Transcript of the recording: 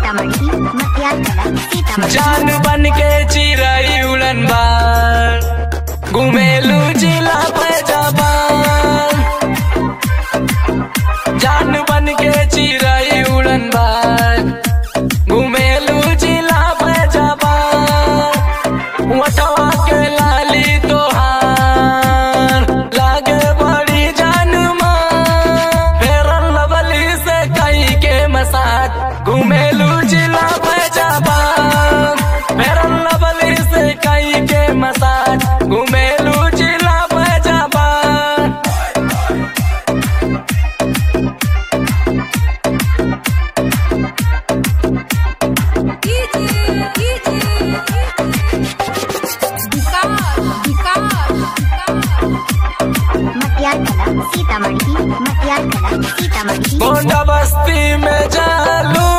सीतामढ़ी मटियार कला सीतामढ़ी जान बन के चिरई उड़न बार घुमेलू जिला पे जबान जान बन के चिरई उड़न बार घुमेलू जिला पे जबान वटवा के लाली तोहार लागे बड़ी जान फेरन लवली से कई के मसाज घुमेलू जिला पे जबान फेरन लवली से कई के मसाज घुमेलू जिला पे जबान मटियार कला सीतामढ़ी मटियार कला सीतामढ़ी गोंडा बस्ती में जालू